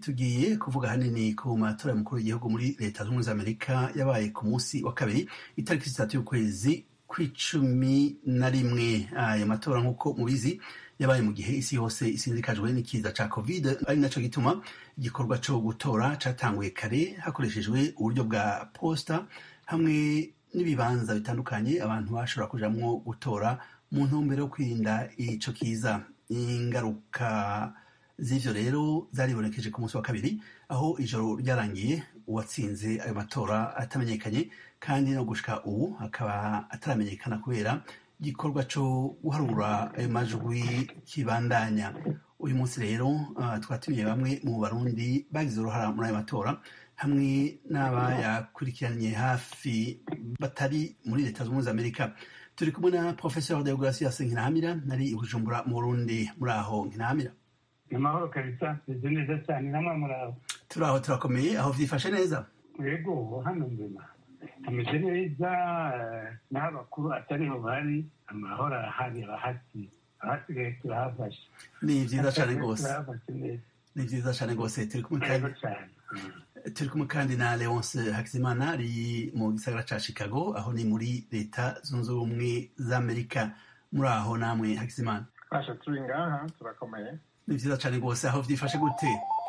tugiye kuvuga hanini ku matora y'umukuru w'igihugu muri leta zunze ubumwe za amerika yabaye ku munsi wa kabiri itariki zitatu y'ukwezi kw'icumi na rimwe ayo matora nk'uko mubizi yabaye mu gihe isi yose isinzikajwe n'ikiza ca covid ari naco gituma igikorwa co gutora catanguye kare hakoreshejwe uburyo bwa posta hamwe n'ibibanza bitandukanye abantu bashobora kujamwo gutora mu ntumbero yo kwirinda ico kiza ingaruka z'ivyo rero zaribonekeje ku munsi wa kabiri aho ijoro ryarangiye uwatsinze ayo matora atamenyekanye kandi no gushika ubu akaba ataramenyekana kubera igikorwa co guharura ayo majwi kibandanya uyu munsi rero uh, twatumiye bamwe mu barundi bagize uruhara muri ayo matora hamwe n'abayakurikiranye hafi batari muri leta zunze ubumwe za amerika turi kumwe na professeur deogratias nkinahamira nari i bujumbura mu burundi muri aho nkinahamira amahoro kabisa meze neza cyane namwe muraho turi aho turakomeye aho vyifashe neza yego hano mbema ameze neza n'aho abakuru atariho bari amahoro arahari abahasi abasigaye turahafashe ni vyiza cane rwose turahafashe neza ni vyiza cane rwose turi kumwe yego kandi cyane turi kumwe kandi na leonce hakizimana ari mu gisagara ca chicago aho ni muri leta zunze ubumwe za amerika muri aho namwe hakizimana Basha turi ngaha turakomeye ni vyiza cane rwose aho vyifashe gute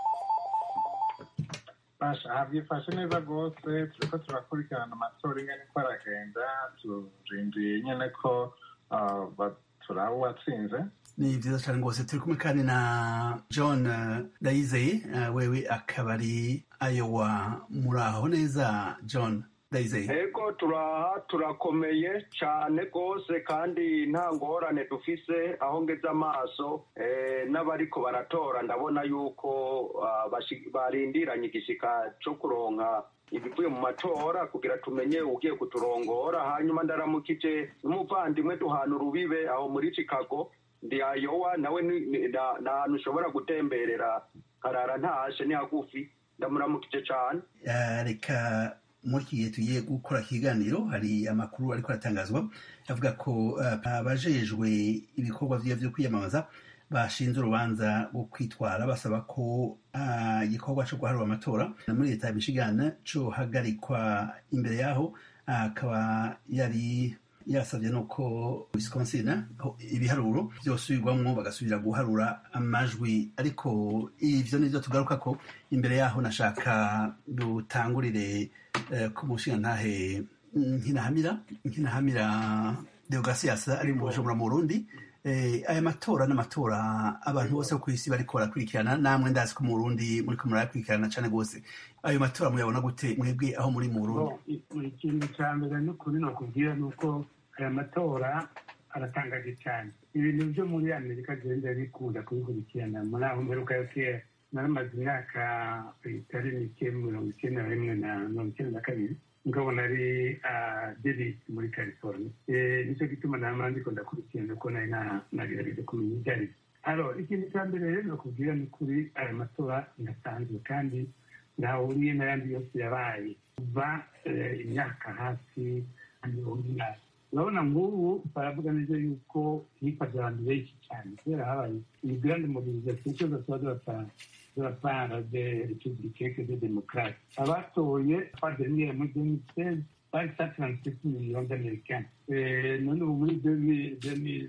Basha havyifashe neza rwose turiko turakurikirana amatora ingene ko aragenda turindiye nyene ko ah, ba- turaba uwatsinze ni vyiza cane rwose turi kumwe kandi na john eh, ndayizeye eh, wewe akaba ari ayowa muri aho neza john ndayizeye ego turaha turakomeye cyane rwose kandi nta ngorane dufise aho ngeze amaso eh, n'abariko baratora ndabona yuko ah, bashi- barindiranye igishika co kuronka ibivuye mu matora kugira tumenye ugiye kuturongora hanyuma ndaramukije n'umuvandimwe duhana urubibe aho muri chicago ndi ayowa nawe ni- ni- na- ni ahantu ushobora gutemberera karara ntashe ni hagufi ndamuramukije cane Eh, reka muri iki gihe tugiye gukora ikiganiro hari amakuru ariko aratangazwa avuga ko eh, abajejwe ibikorwa vyiwe vyo kwiyamamaza bashinze urubanza rwo kwitwara basaba ko ah, igikorwa co guharura amatora muri leta ya michigan cohagarikwa imbere yaho ah, akaba yari yasabye nuko wisconsin aho ibiharuro vyosubirwamwo bagasubira guharura amajwi ariko ivyo nivyo tugaruka ko imbere yaho nashaka dutangurire eh, ku mushingantahe nkinahamira nkinahamira deogratias ari mu bujumbura mu burundi Eh, aya matora n'amatora abantu bose bo kw'isi bariko barakurikirana namwe ndazi ko mu burundi muriko murayakurikirana cane gose ayo matora muyabona gute mwebwe aho muri mu burundi Bo, i- ikintu cya mbere n'ukuri ni ukubwira ni uko aya matora aratangaje cyane ibintu byo muri amerika agenda bikunda kubikurikirana muri aho mperuka yo kera naramaze imyaka itari mike mirongo icyenda na rimwe na mirongo icyenda na kabiri ngabona ari davis muri california Eh, nicyo gituma nama ndiko ndakurikirana ko nari na- nagerageje kumenya ibyo ari byo alo ikintu cya mbere rero ni ukubwira ni kuri aya matora ndasanzwe kandi ntahuriye n'ayandi yose yabaye kuva eh, imyaka hafi mirongo inani urabona nk'ubu baravuga neza yuko hifashe abantu benshi cyane kubera habaye iyi grande mobilisation cyose tuba tubatanga de la part des républicains que des démocrates abatoye fois dernière muri 2016 bari 137 millions d'américains Eh, none ubu muri 2000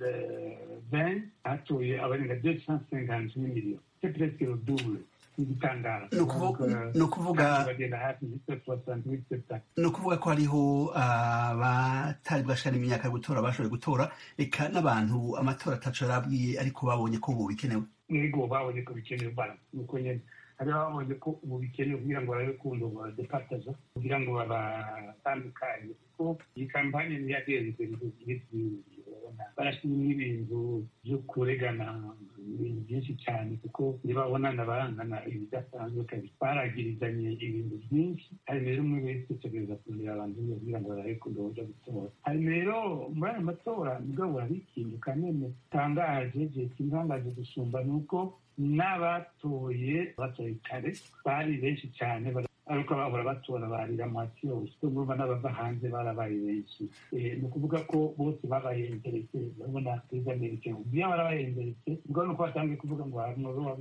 2020 hatoye abarenga 258 millions c'est presque le double n'igitangara Ni ukuvu- ni ukuvuga- bagenda hafi y'itatu soixante-huit septante ni ukuvuga ko hariho abatari bwashikana imyaka yo gutora bashoboye gutora eka n'abantu amatora ataco yarabwiye ariko babonye ko ubu bikenewe ego babonye ko bikenewe bara nuko nyene hariho babonye ko ubu bikenewe kugira ngo barabe kundo badepataza kugira ngo babatandukanye kuko iyi kampanye ntiyagenze barashimye ibintu byo kuregana ibintu byinshi cyane kuko ntibabonana barangana ibidasanzwe kabisa baragirizanye ibintu byinshi hari rero umwe wese utegereza kureba abantu be kugira ngo barabe kundo bajya gutora hari rero muri aya matora mugabo hari ikintu kanene gitangaje igihe kintangaje gusumba ni uko n'abatoye batoye kare bari benshi cyane bara- ariko bahora batora barira mwati yose ko murumva n'abava hanze barabaye benshi Eh, ni ukuvuga ko bose babaye interese urabona perezida amerika ubiya barabaye interese ubwo ni uko batangiye kuvuga ngo hari umwe wavuze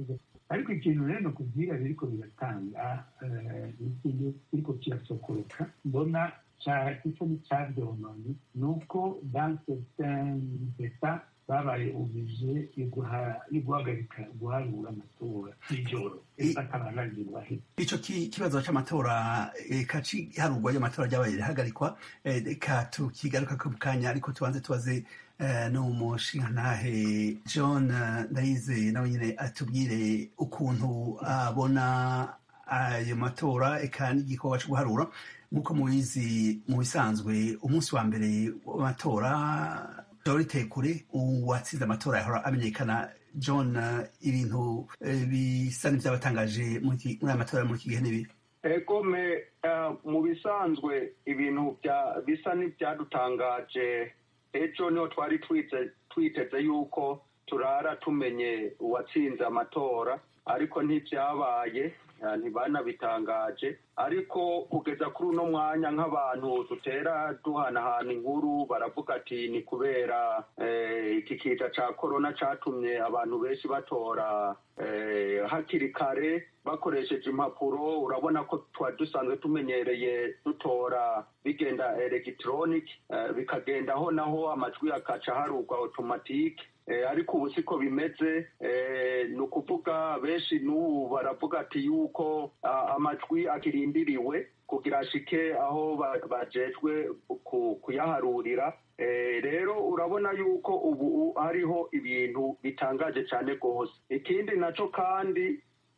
ariko ikintu rero kubwira biriko biratanga ikintu kiriko kirasokoroka mbona gisa n'icavyononye ni uko dans certains états babaye oblige yo guhagarika guharura amatora ijoro ataranagirwa ico kibazo c'amatora eka ciharurwa y'amatora ryabaye rihagarikwa reka tukigaruka ku kanya ariko tubanze tubaze n'umushingantahe john ndayize nawe nyine atubwire ukuntu abona ayo matora eka n'igikorwa co guharura nk'uko mubizi mu bisanzwe umunsi wa mbere w'amatora riteye kure uwatsinze amatora yahora amenyekana john ibintu bisa n'ivyabatangaje muri aya matora muri iki gihe n'ibi egome mu bisanzwe ibintu bisa n'ivyadutangaje ejo niho twari twiteze yuko turara tumenye uwatsinze amatora ariko ntivyabaye ntibanabitangaje ariko kugeza kuri uno mwanya nk'abantu dutera duhanahana inkuru baravuga ati ni kubera iki kiza ca korona catumye abantu benshi batora hakiri kare bakoresheje impapuro urabona ko twari dusanzwe tumenyereye dutora bigenda elegitoronike bikagendaho naho amajwi akaca harugwa otomatike ariko ubu siko bimeze ni ukuvuga benshi n'ubu baravuga ati yuko amajwi akirindiriwe kugira ashike aho bajejwe kuyaharurira rero urabona yuko ubu hariho ibintu bitangaje cyane rwose ikindi nacyo kandi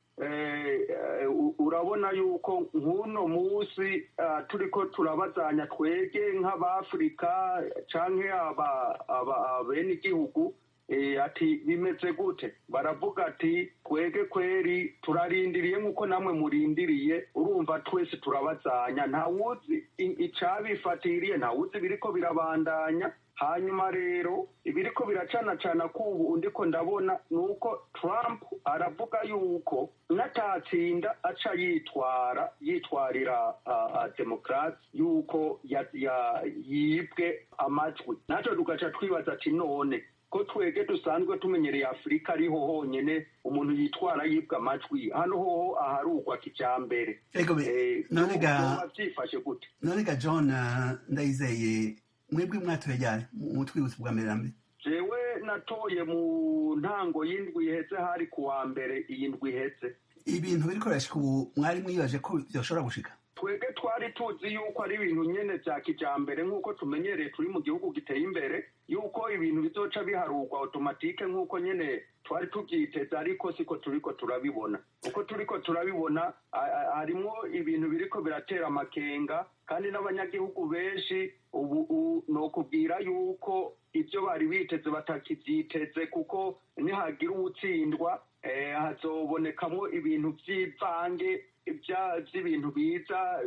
urabona yuko nk'uno munsi turiko turabazanya twege nk'abafurika cyangwa bene igihugu ati bimeze gute baravuga ati twege kweri turarindiriye nk'uko namwe murindiriye urumva twese turabazanya ntawuzi icabifatiriye ntawuzi biriko birabandanya hanyuma rero ibiriko biracanacana k'ubu ndiko ndabona ni uko trump aravuga yuko n'atatsinda aca yitwara yitwarira demokarasi yuko yibwe amajwi natwe tugaca twibaza ati none ko twege dusanzwe tumenyereye afurika ariho honyine umuntu yitwara yibwa amajwi hano hoho aharugwa kijambere byifashe gute none ga john ndayizeye mwebwe mwatoye ryari mu twibutso bwa mbere na mbere jewe natoye mu ntango y'indwi iheze hari ku wa mbere iyi ndwi iheze ibintu biriko birashika ubu mwari mwibaje ko vyoshobora gushika twebwe twari tuzi yuko ari ibintu nyene vya kijambere nk'uko tumenyereye turi mu gihugu giteye imbere yuko ibintu bizoca biharurwa automatike nk'uko nyene twari tuvyiteze ariko siko turiko turabibona uko turiko turabibona harimwo ibintu biriko biratera amakenga kandi n'abanyagihugu benshi ubu nokubwira yuko ivyo bari biteze batakivyiteze kuko nihagira uwutsindwa hazobonekamwo ibintu vy'ivange by'ibintu biza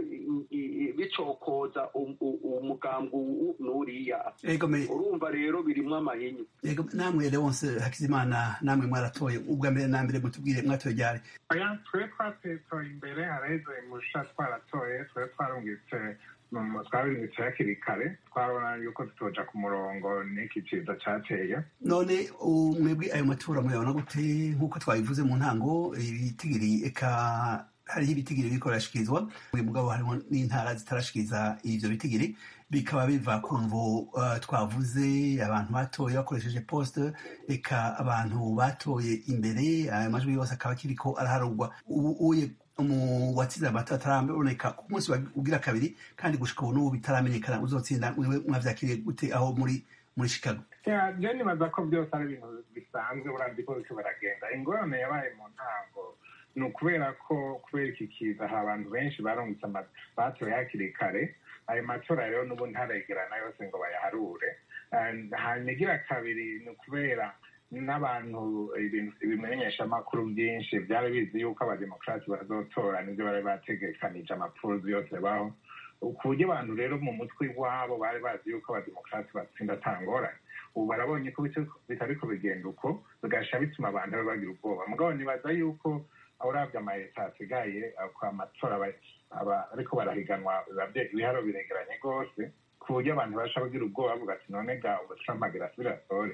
bicokoza umugambwe n'uriya urumva rero birimwo amahinyu yego namwe leonse hakizimana namwe mwaratoye ubwa mbere na mbere mutubwire mwatoye ryari oya twe twatoye imbere haraheze musha twaratoye twe twarungitse twabirungitse hakiri kare twabona yuko tutoja ku murongo n'iki ciza cateye none mwebwe ayo matora muyabona gute nk'uko twabivuze mu ntango ibitigiri eka hariho ibitigiri biriko birashikirizwa uyu mugabo harimo n'intara zitarashikiriza ivyo bitigiri bikaba biva ku mvo uh, twavuze abantu batoye bakoresheje poste eka abantu batoye imbere ayo majwi yose akaba akiriko araharurwa ubu uye mu watsinze amatora ataraboneka ku munsi ugira kabiri kandi gushika ubu n'ubu bitaramenyekana uzotsinda mwewe mwavyakiriye gute aho muri muri chicago je nibaza ko byose ari ibintu bisanzwe buravye ko biriko baragenda ingorane yabaye mu ntango ni ukubera ko kubera iki kiza hari abantu benshi barungitse batoye hakiri kare ayo matora rero n'ubu ntaregerana yose ngo bayaharure hanyuma igira kabiri ni ukubera n'abantu ibimenyesha amakuru byinshi byari bizi yuko abademokarasi bazotora nibyo bari bategekanije amapfuruzi yose baho ku buryo abantu rero mu mutwe iwabo bari bazi yuko abademokarasi batsinda atangorane ubu barabonye ko bitariko bigenda uko bigasha bituma abantu bagira ubwoba mugabo nibaza yuko urabye amayeta asigaye kwa matora ariko barahiganwa ibiharo biregeranye rwose ku buryo abantu basha bagira ubwoba bavuga ati none ga ubu trump agira asubire atore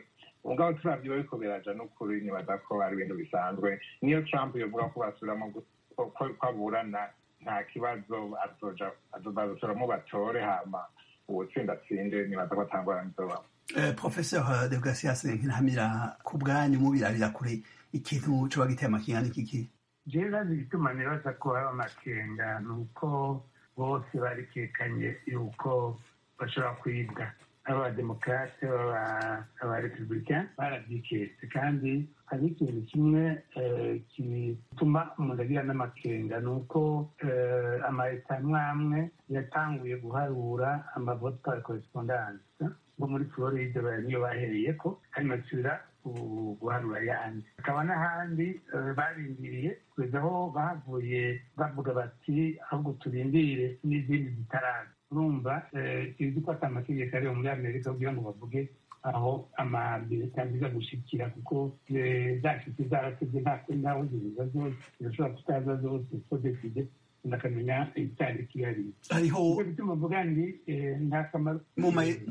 ubwo turabyo bariko biraja n'ukuri nibaza ko ari ibintu bisanzwe niyo trump yovuga ko basubiramo ko aburana nta kibazo azoja bazosoramo batore hama uwutsinda atsinde nibaza ko atangwara nizobamo professeur de gracias nkinamira ku bwanyu mubirabira kure ikintu coba giteye amakenga n'ikiki jewe bazi igituma nibaza ko haba amakenga ni uko bose barikekanye yuko bashobora kwibwa abademokarate abarepublicain barabyiketse kandi hari ikintu kimwe gituma umuntu agira n'amakenga ni uko amaleta amwe amwe yatanguye guharura amavote par correspondance ngo muri floride niyo bahereye ko hanyuma basubira guharura ayandi hakaba n'ahandi barindiriye kugeza aho bavuye bavuga bati ahubwo turindire n'izindi zitaraza urumva tuzi ko ati amategeko ariyo muri amerika kugira ngo bavuge aho amabireta aza gushikira kuko zashyitse zarasebye ntaho ziza zose zirashobora kutaza zose ko deside ndakamenya icyari kihariye hariho bituma mvuga ni nta kamaro mu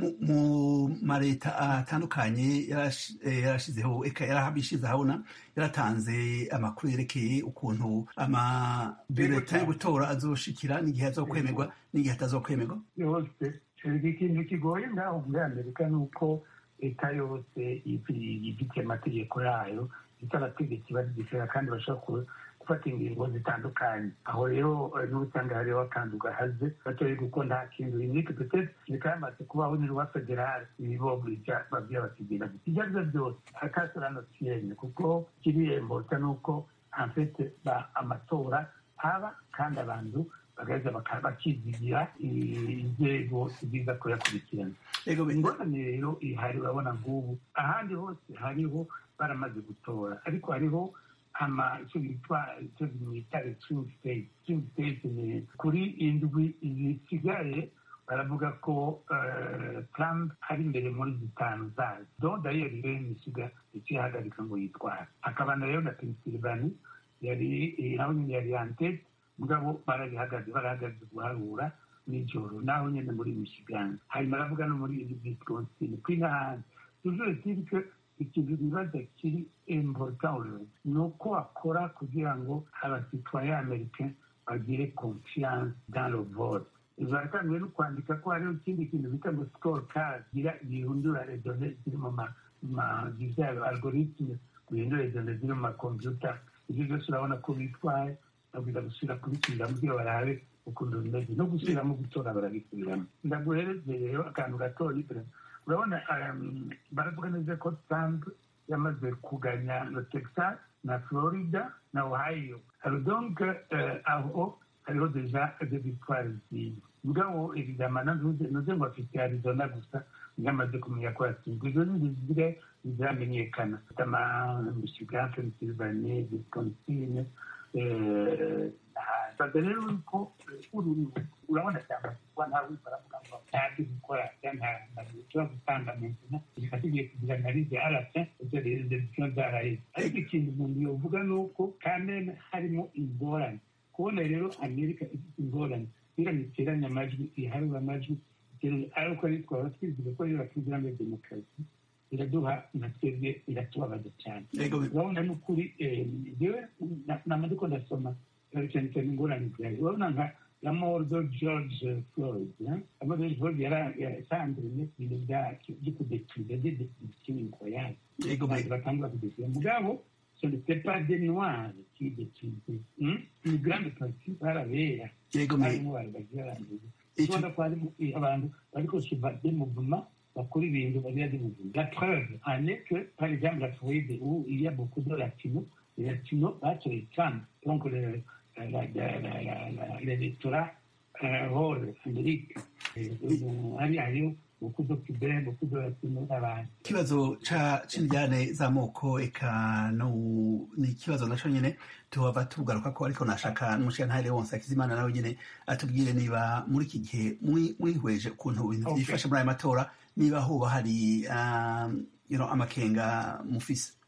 mareta atandukanye yarashizeho eka yarabishize ahabona yaratanze amakuru yerekeye ukuntu amabireta yo gutora azoshikira n'igihe azokwemerwa n'igihe atazokwemerwa yose ikintu kigoye ngaho muri amerika ni uko leta yose ifite amategeko yayo ifite abategetsi bazigisera kandi bashobora gufata ingingo zitandukanye aho rero n'ubusanga hariho akantu gahaze batoye kuko nta kintu rinike petete bikaba yamaze kubaho ni rwa federale ibibobulija babwira bakigira gusa ibyo aribyo byose akasorano kiyenya kuko kiriyembosa ni uko amfete amatora aba kandi abantu bagaheza bakizigira inzego ziza kuyakurikirana ingorane rero ihari urabona nk'ubu ahandi hose hariho baramaze gutora ariko hariho ama icyo bitwa icyo bita swing state swing state ni kuri indwi zisigaye baravuga ko trump ari imbere muri zitanu zayo don dayeri rero misiga ikihagarika ngo yitware akabana rero na pennsylvania yari naho nyine yari yantete mugabo barabihagaze barahagaze guharura nijoro naho nyine muri michigan hanyuma aravuga no muri wisconsin kuri n'ahandi tujure tirike ikintu bibaza kiri important ni uko akora kugira ngo abasitwaye amerika bagire confiance dans le vote baratangiye no kwandika ko hariho ikindi kintu bita ngo score card gira gihindura redone ziri mu ma vyayo algoritme guhindura redone ziri mu makompyuta ibyo byose urabona ko bitwaye babwira gusubira kubisubira kugira barabe ukuntu bimeze no gusubiramo gutora barabisubiramo ndaguhereze rero akantu gatoya urabona baravuga neza ko trump yamaze kuganya na texas na florida na ohio alors donc aho hariho deja de victoire ziwe mugabo evidama nuze ngo afite arizona gusa yamaze kumenya ko yatsinzwe izo zindi zisigaye ziramenyekana ama michigan pennsylvania wisconsin baza rero yuko urabona cyangwa kuba ntawe baravuga ngo ntabyo gukora ntabwo gutanga mentina reka tugiye kugira analize arasa ibyo rero ndetse zaraheze ariko ikintu umuntu yovuga ni uko kamena harimo ingorane kubona rero amerika ifite ingorane kugira ngo iteranye amajwi iharure amajwi ariko ari twaba twizeye ko rero batubwira ngo demokarasi iraduha na twebwe iratubabaza cyane urabona n'ukuri yewe namaze ko ndasoma cyane cyane ingorane zayo urabona nka la mort de george floyd la mort de george floyd yasanzwe ibintu byo kudetiriza de destruction incroyable batangura kudetiriza mugabo ce n'était pas des noirs qui détruisaient une grande partie barabera harimo bari bagiye barangiza ubona ko harimo abantu bariko suba des mouvements bakora ibintu bagira des mouvements la preuve en est que par exemple la Floride où il y a beaucoup de latinos les latinos batoye Trump donc le l'électorat rôle Amérique hari hariho beaucoup de cubains beaucoup de latinos n'abandi ikibazo c'indyane z'amoko eka ni ikibazo naco nyene tuhava tugaruka ko ariko nashaka n'umushirantahe wonse akizimana nawe nyene atubwire niba muri iki gihe mwihweje ukuntu ibintu vyifashe muri ayo matora niba hoba hari amakenga mufise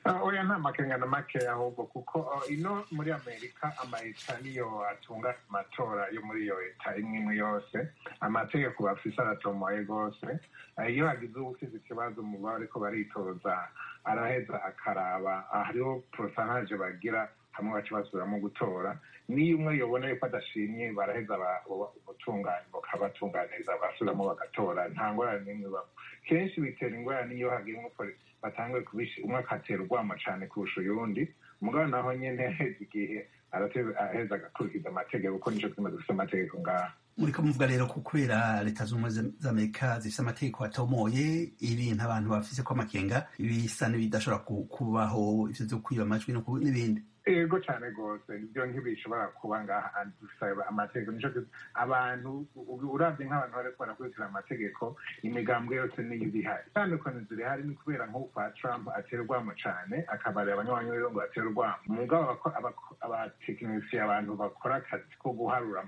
oya nta makenga na makeya ahubwo kuko ino muri amerika amayeta niyo atunga amatora yo muri iyo leta imwe imwe yose amategeko bafise aratomoye rwose iyo hagize uwufize ikibazo mu bariko baritoza araheza akaraba hariho porosanaje bagira hamwe baca basubiramo gutora niyo umwe yobona yuko adashimye baraheza ubutungane bakabatunganiriza basubiramo bagatora nta ngorane n'imwe babo kenshi bitera ingorane iyo hagira umupolisi batanguye kubishi umwe akatera urwamo cane kurusha uyundi mugabo naho nyene heza igihe araheza agakurikiza amategeko kuko nico twima dufise amategeko ngaha muriko muvuga rero ko kubera leta z'ubumwe z'amerika zifise amategeko atomoye ibintu abantu bafise ko amakenga bisa n'ibidashobora kubaho ivyo vyo kwiba amajwi n'ibindi ego cyane rwose ibyo ntibishobora kuba ngaha dusaba amategeko nico abantu uravye nk'abantu bariko barakurikira amategeko imigambwe yose niyo ibihari itandukanye zirihari ni kubera nk'uko kwa trump aterwamo cane akabarira abanywanyi rero ngo aterwamo mugabo abatekinisiye abantu bakora akazi ko guharura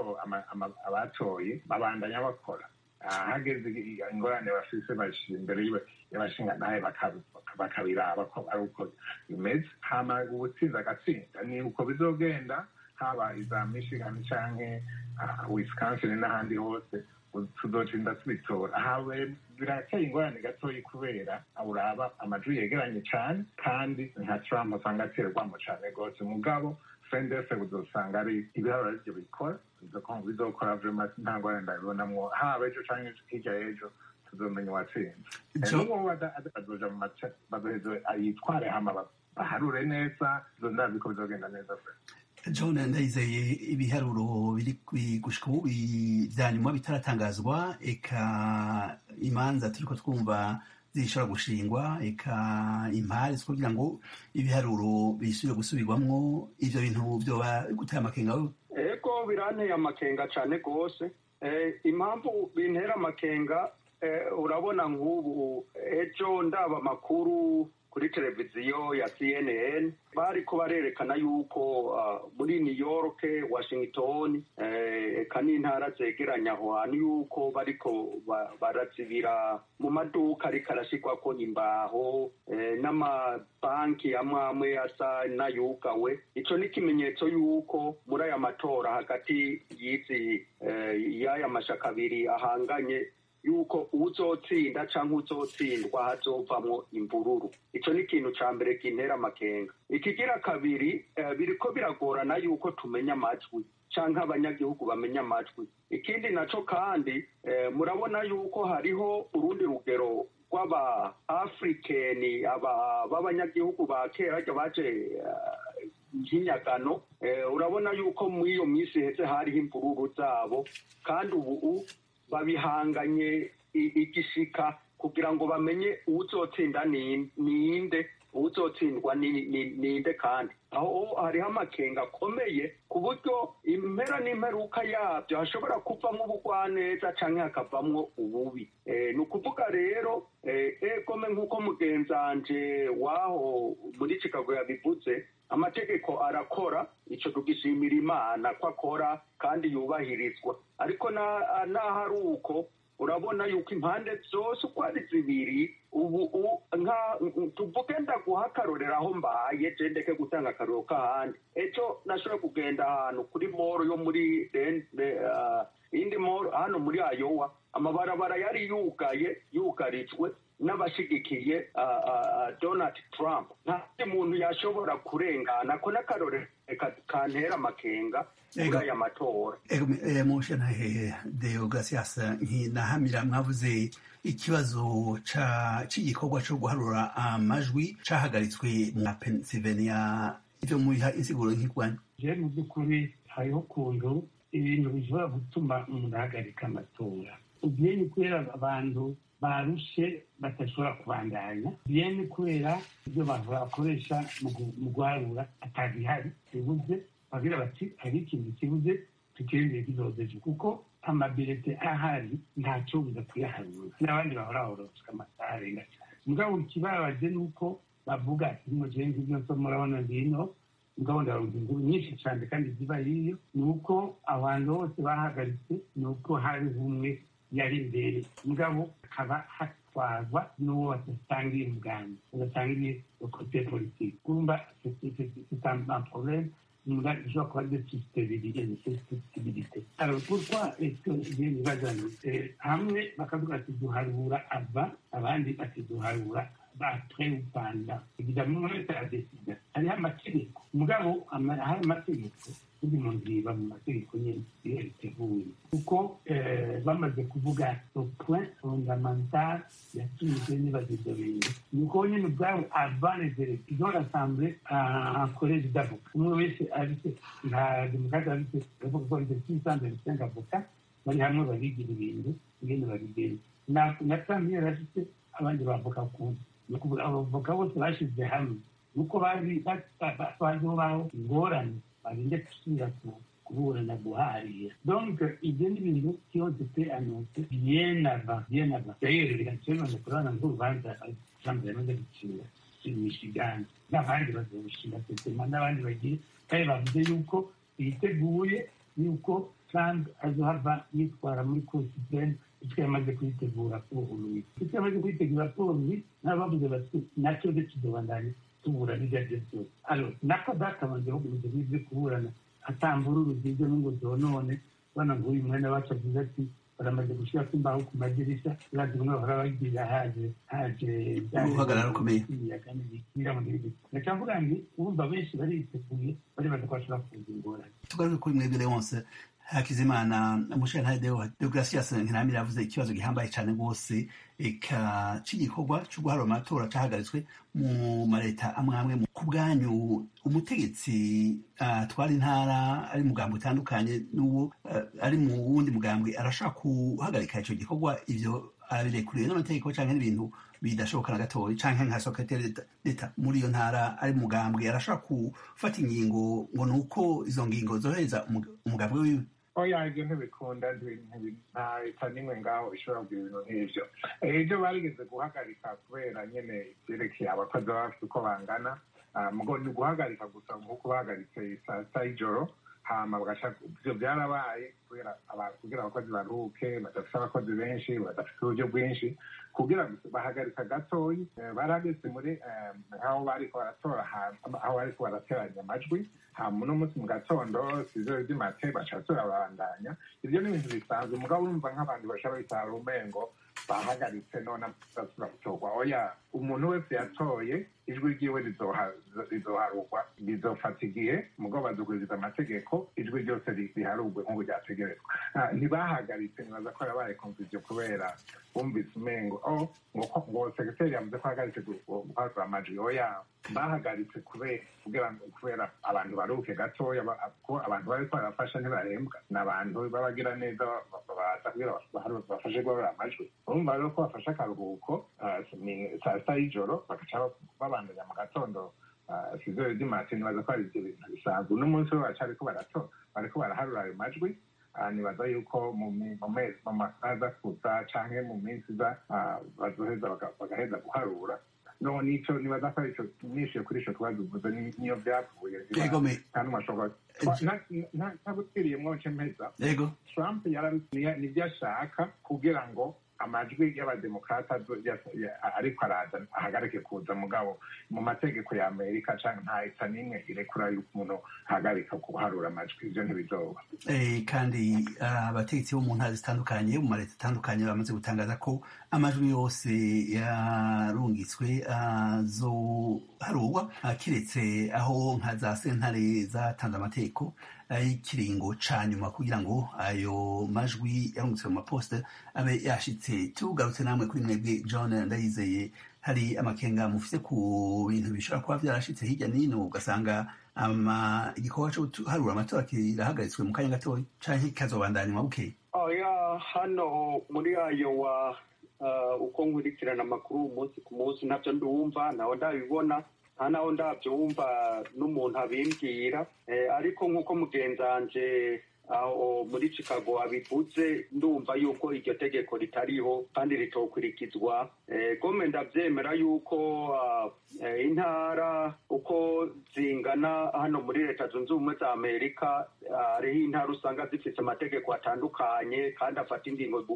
abatoye babandanya bakora hageze ingorane bafise bashira imbere y'abashinga nawe bakabiraba ko ari uko bimeze hama ubutsinzi agatsinda ni uko bizogenda haba iza michigan canke wisconsin n'ahandi hose tuzocinda tubitora hawe birateye ingorane gatoyi kubera uraba amajwi yegeranye cane kandi nka trump usanga aterwamo cane rwose mugabo fendese uzosanga ari ibiharuro arivyo bikora bizokora vrema nta ngorane ndabibonamwo haba ejo canke hirya y'ejo tuzomenya uwatsinze n'uwo azoja mu mace bazoheze yitware hama baharure neza ndazi ko bizogenda neza john ndayizeye ibiharuro biri gushika ubu vya nyuma bitaratangazwa eka imanza turiko twumva zishobora gushingwa eka impari zo kugira ngo ibiharuro bisubire gusubirwamwo ivyo bintu vyoba gutera amakenga ego biranteye amakenga cane rwose impamvu bintera amakenga urabona nk'ubu ejo ndaba amakuru kuri televiziyo ya cnn bariko barerekana yuko muri new york washington eka n'intara zegeranye aho hantu yuko bariko barazibira mu maduka ariko arashirwako imbaho n'amabanki amwe amwe asa n'ayugawe ico ni ikimenyetso yuko muri aya matora hagati y'izi y'aya mashaka abiri ahanganye yuko uzotsinda canke uzotsindwa hazovamwo imvururu ico ni ikintu ca mbere kintera amakenga ikigira kabiri biriko biragorana yuko tumenya amajwi canke abanyagihugu bamenya amajwi ikindi naco kandi murabona yuko hariho urundi rugero rw'aba afrikeni aba b'abanyagihugu ba kera arya baje nk'inyagano urabona yuko muri iyo minsi heze hariho imvururu zabo kandi ubu babihanganye igishika kugira ngo bamenye uzotsinda ninde uzotsindwa ninde kandi aho hariho amakenga akomeye ku buryo impera n'imperuka yabyo hashobora kuvamwo ubugwaneza canke hakavamwo ububi ni ukuvuga rero egome nk'uko mugenzanje waho muri chicago yabivuze amategeko arakora ico tugishimira imana ko akora kandi yubahirizwa ariko naho ari uko urabona yuko impande zose uko ari zibiri ubu nka tuvuge ndaguha akarorero aho mbaye je ndeke gutanga akarorero k'ahandi ejo nashobora kugenda ahantu kuri moro yo muri indi moro hano muri ayowa amabarabara yari yugaye yugarijwe n'abashigikiye donald trump nta muntu yashobora kurengana ko n'akarorero kantera amakenga muri aya matora mushe ntahehe deogratias nkinahamira mwavuze ikibazo c'igikorwa co guharura amajwi cahagaritswe mu pennsylvania ivyo mubiha insiguro nk'irwanyu je mu by'ukuri hariho ukuntu ibintu bishobora gutuma umuntu ahagarika amatora ugiye ni kubera abantu barushe badashobora kubandanya biye ni kubera ibyo bakoresha mu guharura atabihari bibuze bagira bati hari ikintu kibuze tukirindire kizozeje kuko amabirete ahari ntacyo buza kuyaharura n'abandi bahora bahoroswa amasaha arenga cyane mugabo ikibabaje ni uko bavuga ati mugire nk'ibyo nso murabona ngino mugabo ndaronka inkuru nyinshi cyane kandi ziba hiyo ni uko abantu bose bahagaritse ni uko hari umwe yari imbere mugabo hakaba bagatwarwa n'uwo badasangiye umugambi badasangiye kote politiki kumva c'est un problème Là, je crois que c'est une susceptibilité. Alors, pourquoi est-ce que j'ai une bazane hamwe bakavuga ati duharura ava abandi bati duharura après upanda évidemment umwe wese aradesida hariho amategeko mugabo hari amategeko turi mu nziba mu mategeko nyine iyo biteguye kuko bamaze kuvuga point fondamental yatumije nibaza ibyo bintu ni uko nyine ubwabo avanezere izo rassemble en collège d'avocat umwe wese afite nta demokarate afite aravuga ko afite six cent vingt cinq avocat bari hamwe barigira ibintu ingene babigenza na tambiye afite abandi bavoka kundi ni ukuvuga abavoka bose bashyize hamwe nuko bazi baziho baho ingorane bagende gusubira kuburana guharira donc ibyo ni ibintu byose pe anonse bien avant bien avant d'ailleurs birakenewe kurabona nk'urubanza trump yamaze gucira michigan n'abandi bazabishinga tetema n'abandi bagiye kandi bavuze yuko biteguye yuko trump azohava yitwara muri cour supreme icyo yamaze kuyitegura kuruhuye icyo yamaze kuyitegura kuruhuye n'abavuze bati nacyo de kidobandanye tuburana ibyo aribyo byose alo nako databanje bagumize n'ibyo kuburana atambura urugendo n'ingo zonone bana ngo uyu mwene wacu avuze ati baramaze gushyira imbaho ku madirishya urazi bamwe bahora bagira haje haje uhagarara ukomeye ndacavuga nti urumva benshi bariteguye bari baza ko bashobora kuza ingorane tugaruke kuri mwebwe wose hakizimana umushinga deogratias ntiramira yavuze ikibazo gihambaye cyane rwose eka cy'igikorwa cyo guharura amatora cyahagaritswe mu maleta amwe amwe ku bwanyu umutegetsi atwara intara ari mugambo utandukanye n'uwo ari mu wundi mugambwe arashaka guhagarika icyo gikorwa ibyo arabirekuriwe n'amategeko cyangwa n'ibintu bidashoboka na gatoya cyangwa nka sekreteri leta muri iyo ntara ari mugambwe arashaka gufata ingingo ngo ni uko izo ngingo zohereza umugambwe wiwe oya ibyo ntibikunda nta leta n'imwe ngaho ishobora kugira ibintu nk'ibyo ibyo barigeze guhagarika kubera nyine ibyerekeye abakozi baba bafite uko bangana mugo ni uguhagarika gusa nk'uko bahagaritse saa sita y'ijoro hama bagaca ibyo byarabaye kubera kugira abakozi baruhuke badafite abakozi benshi badafite uburyo bwinshi kugira bahagarika gatoyi barageze muri aho bariko baratora aho bariko barateranya amajwi hama uno munsi mu gatondo sizero ry'imate baca turabandanya ibyo ni ibintu bisanzwe mugabo urumva nk'abantu bashobora bitara umengo bahagaritse none basubira gutorwa oya umuntu wese yatoye ijwi ryiwe rizoharugwa rizofata igihe mugabo bazuguriza amategeko ijwi ryose riharugwe nk'ubu ryategerezwa ntibahagaritse nibaza ko yabaye konfuziyo kubera bumvise umengo o ngo segiteri yavuze ko ahagaritse guharura amajwi oya bahagaritse kubera kubera abantu baruhuke gatoya ko abantu bari ko barafasha ntibahembwa ni abantu b'abagira neza baza kugira bafashe guharura amajwi urumva rero ko bafashe akaruhuko saa sita y'ijoro bagaca babandanya mu gatondo sizero ry'imati nibaza ko ari ibyo bintu bisanzwe uno munsi bo baracari ko bariko baraharura ayo majwi nibaza yuko mu mezi mu masaha aza kuza canke mu minsi iza bazoheza bagaheza guharura no nico nibaza ko arico nishiye kuri ico kibazo uvuze niyo vyavuye kandi mwashobora ntabutwiriyemwo nce mpeza trump nivyo ashaka kugira ngo amajwi y'abademokrata ariko araza ahagarike kuza mugabo mu mategeko ya amerika canke nta leta n'imwe irekura yuko umuntu ahagarika guharura amajwi ivyo ntibizoba kandi abategetsi bo mu ntara zitandukanye mu maleta atandukanye bamaze gutangaza ko amajwi yose yarungitswe azoharurwa kiretse aho nka za sentare zatanze amategeko y'ikiringo ca nyuma kugira ngo ayo majwi yarungitswe mu maposita abe yashitse tugarutse namwe kuri mwebwe john ndayizeye hari amakenga mufise ku bintu bishobora kuba vyarashitse hirya n'ino ugasanga igikorwa co guharura amatora kirahagaritswe mu kanya gatoya canke kikazobandanywa bukeye oya hano muri ayo wa uko nkurikirana amakuru umunsi ku munsi ntabyo ndumva naho ndabibona nta naho ndabyumva n'umuntu abimbwira ariko nk'uko mugenzanje aho muri chicago abivuze ndumva yuko iryo tegeko ritariho kandi ritokurikizwa gome ndabyemera yuko intara uko zingana hano muri leta zunze ubumwe za amerika hariho intara usanga zifite amategeko atandukanye kandi afata ingingo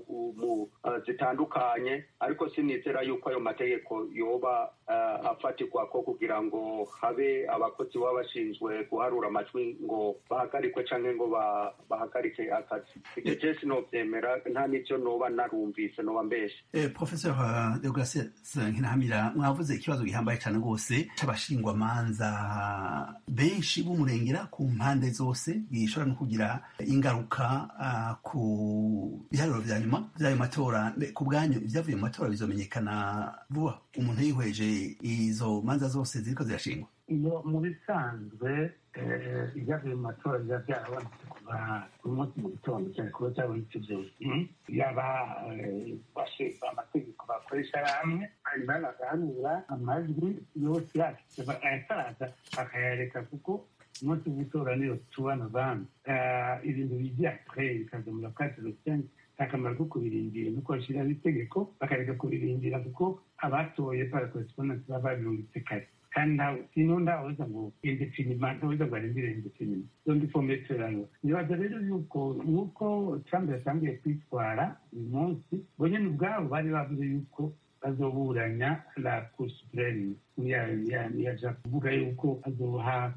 zitandukanye ariko sinizera yuko ayo mategeko yoba afatirwa ko kugira ngo habe abakozi baba bashinzwe guharura amajwi ngo bahagarikwe cyangwa ngo bahagarike akazi ibyo byose nobyemera nta n'ibyo noba narumvise noba mbeshe professor deograse nkinahamira mwavuze ikibazo gihambaye cyane rwose cy'abashingwamanza benshi b'umurengera ku mpande zose bishobora no kugira ingaruka ku biharuro vya nyuma vy'ayo matora ku bwanyu ivyavuye mu matora bizomenyekana vuba umuntu yihweje izo manza zose ziriko zirashingwa iyo mu bisanzwe ibyavuye mu matora biba byarabonetse kuva ku munsi mu gitondo cyane kuba cyabonetse byose yaba bashinzwe amategeko bakoresha hamwe hanyuma bagahanura amajwi yose yashyize ayataraza bakayareka kuko umunsi w'itora niyo tuwa novembre ibintu bijya kure bikaza muri kati rusange akamaro ko kubirindira nuko bashyiraho itegeko bakareka kubirindira kuko abatoye para correspondance baba babirungitse kare kandi ntawe sino ndaweza ngo indefinima ntaweza ngo arindire indefinima zondi fometerano nibaza rero yuko nuko trump yatangiye kwitwara uyu munsi bo nyene ubwabo bari bavuze yuko bazoburanya la cour supreme yaja kuvuga yuko azoha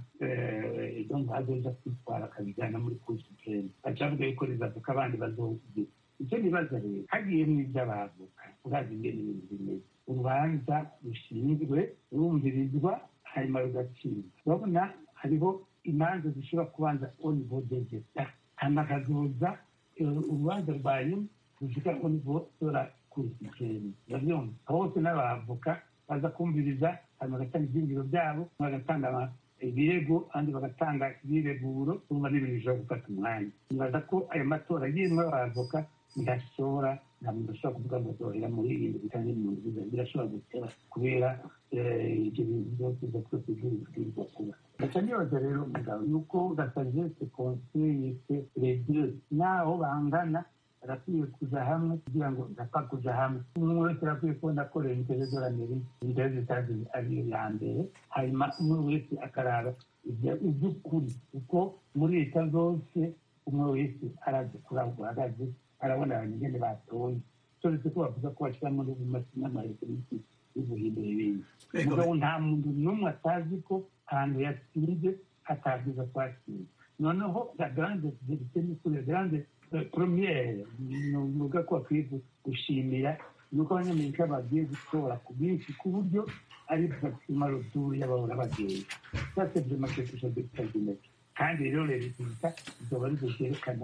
donc azoja kwitwara akabijana muri cour supreme baca bavuga yuko rizavuka abandi bazovuga icyo nibaza rero hagiyemo iby'abavoka urazi ingene ibintu bimeze urubanza rushinzwe rumvirizwa hanyuma rugacibwa urabona hariho imanza zishobora kubanza onivo degeta hanyuma hakazoza urubanza rwa nyuma rushika onivo tora kurikikeni urabyumva hose n'abavoka baza kumviriza hanyuma bagatanga ibyingiro byabo bagatanga ibirego kandi bagatanga ibireguro urumva n'ibintu bishobora gufata umwanya nibaza ko ayo matora yimwe abavoka ndashobora nta muntu ashobora kuvuga ngo zohera muri ibintu bitanye mu nziza birashobora gutera kubera ibyo bintu byose za twese bwirizwa kuba ndaca nibaza rero mugabo yuko gasagese konseyese redire naho bangana barakwiye kuja hamwe kugira ngo ndapfa kuja hamwe umwe wese arakwiye kubona ko leta y'amerika leta zitazi ariyo ya mbere hanyuma umwe wese akaraba iby'ukuri kuko muri leta zose umwe wese arazi kuri aho guhagaze arabona abantu ingene batoye turetse ko bavuga ko bashyira muri n'amareferensi y'ubuhindura ibindi mugabo nta muntu n'umwe atazi ko ahantu yatsinze atabwiza ko atsinze noneho la grande verite ni kuri la grande premiere nuvuga ko bakwiye gushimira nuko abanyamerika bagiye gutora ku bwinshi ku buryo ari maxima roturu y'abahora bagenda ça c'est vraiment quelque chose d'extraordinaire kandi rero leta izoba arizo vyerekana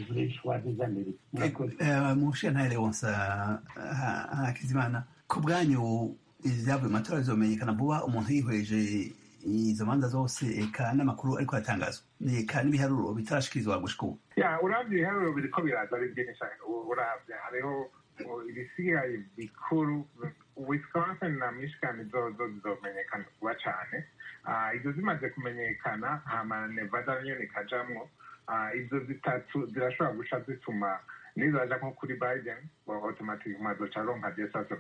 mushiya leonsa hakizimana ku bwanyu ibyavuye mu matora bizomenyekana vuba umuntu yihweje izo manza zose eka n'amakuru ariko aratangazwa eka n'ibiharuro bitarashikirizwa gushika ubu uravye ibiharuro biriko biraza ari byinshi uravye hariho ibisigaye bikuru wisconsin na michigan zozo zizomenyekana vuba cane izo zimaze kumenyekana hama nevada nyene ikajamwo izo zitatu zirashobora guca zituma nizaja nko kuri biden automatic mazoca aronka desasa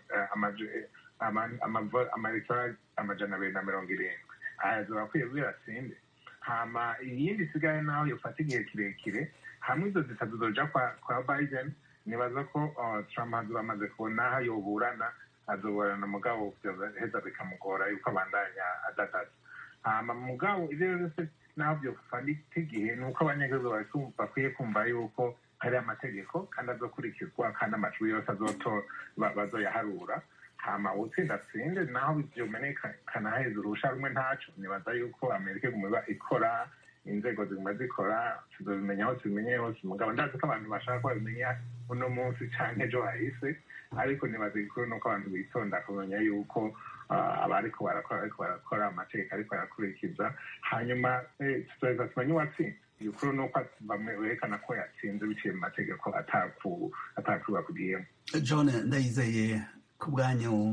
amatora amajana abiri na mirongo irindwi aya zorakwiye biratsinde hama iyindi isigaye naho yofata igihe kirekire hamwe izo zitatu zoja kwa biden nibaza ko trump azoba amaze kubona aho yoburana azoburana mugabo heza bikamugora yuko abandanya adadaza hama mugabo ivyo byose naho byofata igihe ni uko abanyagihugu bakwiye kumva yuko hari amategeko kandi azokurikizwa kandi amajwi yose bazoyaharura hama utsinda atsinde naho vyomenekana heza urusha rumwe ntaco nibaza yuko amerika iguma ikora inzego ziguma zikora tuzobimenya aho tubimenye hose mugabo ndazi ko abantu bashaka ko babimenya uno munsi canke ejo hahise ariko nibaza igikuru nuko abantu bitonda kumenya yuko abariko barakora ariko barakora amategeko ariko barakurikiza hanyuma tuzoheza tumenye uwatsinze igikuru ni uko bamwe berekana ko yatsinze biciye mu mategeko atakuba kugiyemo john ndayizeye ku bwanyu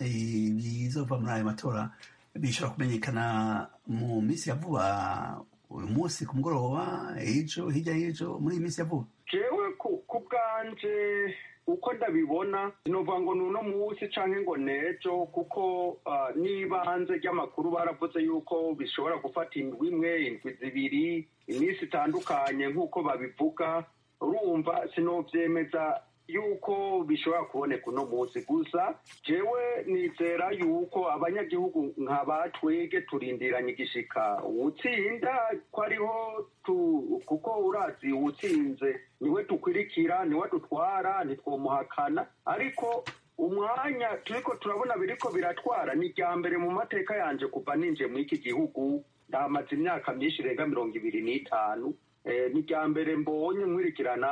bizova muri ayo matora bishobora kumenyekana mu minsi ya vuba uyu munsi ku mugoroba ejo hirya y'ejo muri iyi minsi ya vuba jewe ku bwanje uko ndabibona sinovuga ngo ni uno munsi canke ngo nejo kuko n'ibanze ry'amakuru baravuze yuko bishobora gufata indwi imwe indwi zibiri iminsi itandukanye nk'uko babivuga urumva sinovyemeza yuko bishobora kuboneka uno munsi gusa jewe nizera yuko abanyagihugu nka batwege turindiranye igishika uwutsinda ko ariho kuko urazi uwutsinze niwe dukwirikira niwe dutwara ntitwomuhakana ariko umwanya turiko turabona biriko biratwara ni irya mbere mu mateka yanje kuva ninje muri iki gihugu ndahamaze imyaka myinshi irenga mirongo ibiri n'itanu ni irya mbere mbonye nkurikirana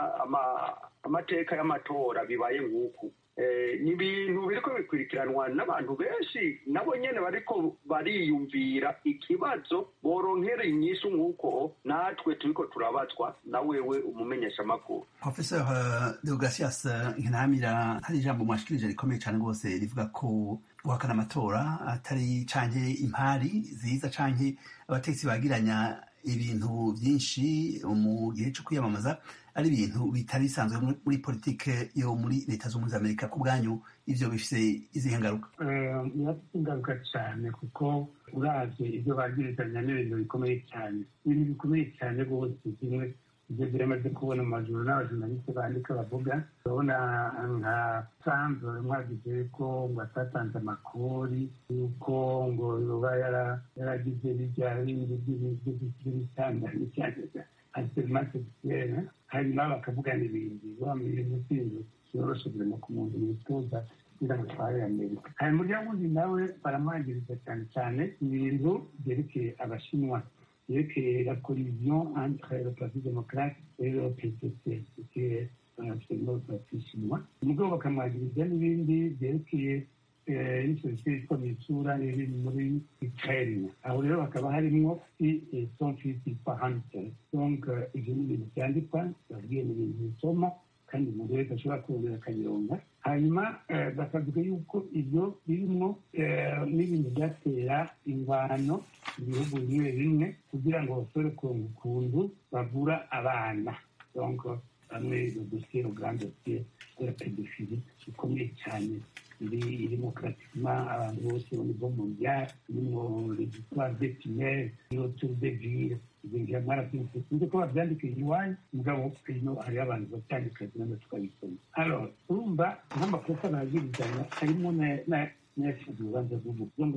amateka y'amatora bibaye nk'uku ni ibintu biriko bikurikiranwa n'abantu benshi nabo nyene bariko bariyumvira ikibazo boronkera inyishu nk'uko natwe turiko turabazwa na wewe umumenyesha amakuru professor deogratias nkinamira hari ijambo mwashikirije rikomeye cane rwose rivuga ko guhakana amatora atari canke impari ziza canke abategetsi bagiranya ibintu byinshi mu gihe cyo kwiyamamaza ari ibintu bitari bisanzwe muri politike yo muri leta z'ubumwe z'amerika ku bwanyu ivyo bifise izihe ngaruka birafite ingaruka cyane kuko uravye ibyo bagirizanya n'ibintu bikomeye cyane ibintu bikomeye cyane rwose kimwe ibyo biramaze kubona mu majuru n'abajournaliste bandika bavuga urabona nka sanzore mwagize ko ngo atatanze amakori yuko ngo yoba yaragize bijya bindi by'ibitandanye cyane anserimase sexuelle hanyuma bakavuga n'ibindi wamenye ibintu byoroshe birimo ku muntu yitoza kugira ngo atware amerika hari umuryango undi nawe baramwangiriza cyane cyane ibintu byerekeye abashinwa yerekeye la collision entre le parti démocrate et le PCC qui est absolument le parti chinois umugabo bakamwagiriza n'ibindi byerekeye n'isosiyete yitwa mitsura iri muri ukraine aho rero hakaba harimwo son fils yitwa hunter donc ivyo ni ibintu vyandikwa babwiye ni ibintu bisoma kandi umuntu wese ashobora kurondera akabironga hanyuma bakavuga yuko ibyo birimwo n'ibintu byatera ingwano mu bihugu bimwe bimwe kugira ngo bashobore kuronka ukuntu bavura abana donc bamwe dosiye uganda dosiye de la pédophilie ikomeye cyane iri irimo pratiquement abantu bose au niveau mondial irimo les histoires des tunnels autour des villes ibingira mwarabyumvise sinzi ko babyandika iwanyu mugabo ino hariho abantu babyandika zimwe tukabisoma alors urumva nk'amakosa bagirizanya harimo n'ayashinzwe urubanza rw'umuntu donc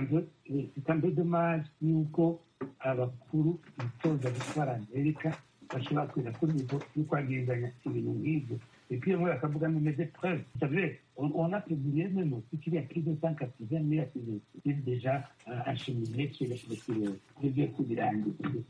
c'est un peu dommage yuko abakuru bitoza gutwara amerika bashobora kuza kuri nivo yo kwagirizanya ibintu nk'ibyo Et puis, on a des preuves. Vous savez, on, on a publié même aussi qu'il y a plus de 180 000 activistes déjà euh, acheminés chez les prévieux coups de l'année.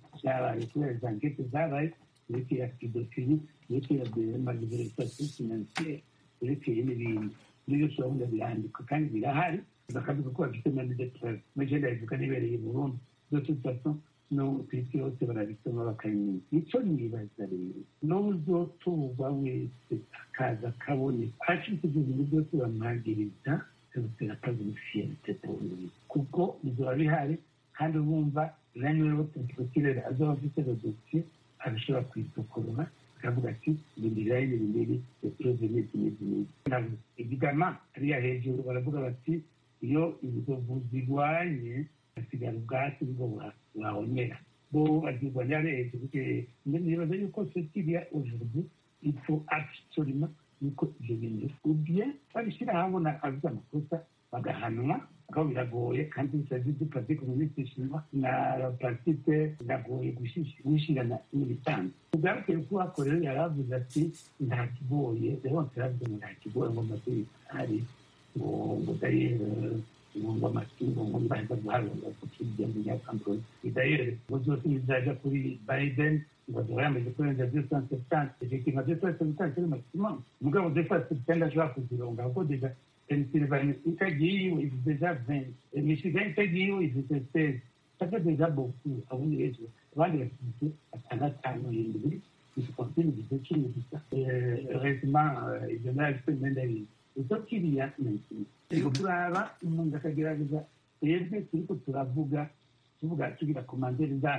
Les enquêtes zabaye, yerekeye ya pedofili, yerekeye ya malversation financière, yerekeye n'ibindi. N'ibyo ushobora birandika kandi birahari, bakavuga ko bafite même des preuves. Mais je ndabivuga nibereye mu Burundi. De toute façon, no ku isi yose barabisoma bakabimenya icyo nibaza rero n'uzotuba wese akaza akaboneka ashitse ibyo bintu byose bamwagiriza byose akabifiyete polisi kuko bizoba bihari kandi bumva naniwe botekirere azoba afite dosiye arashobora kwisokorora akavuga ati ibindirira ibi bibiri eprove n'izi n'izi n'izi evidama hariya hejuru baravuga bati iyo inzovu zirwanye hasigara ubwatsi bwo burabonera bo bazirwanya hejuru nibaza yuko cetiriya aujourd'hui il faut absolument yuko ibyo bintu ubye babishyira ahabona avuze amakosa bagahanwa aho biragoye kandi bisazi dupaze komuniste shinwa na partite biragoye gushirana n'ibisanzwe ubwabukeye ko hakorewe yaravuze ati nta kigoye rero yaravuze ngo nta kigoye ngo amashuri ari ngo ngo dayere ngo amatungo ngo mbaza guharura kukirya mu nyakamboro dayere ngo zose bizaja kuri biden ngo azaba yamaze kurenza deux cent septante effectivement deux cent septante c'est le maximum mugabo deux cent septante ashobora kuzironga kuko deja Pennsylvanie itagiyeho ifite deja vingt Michigan itagiyeho ifite seize ça fait déjà beaucoup abundi rero abandi bafite atandatu indwi wisconsin ifite cumi gusa heureusement ibyo nabifite imyenda y'ibintu icyo kiriya ni ikintu turaba umuntu akagerageza twebwe turiko turavuga tuvuga tugira komanderi zacu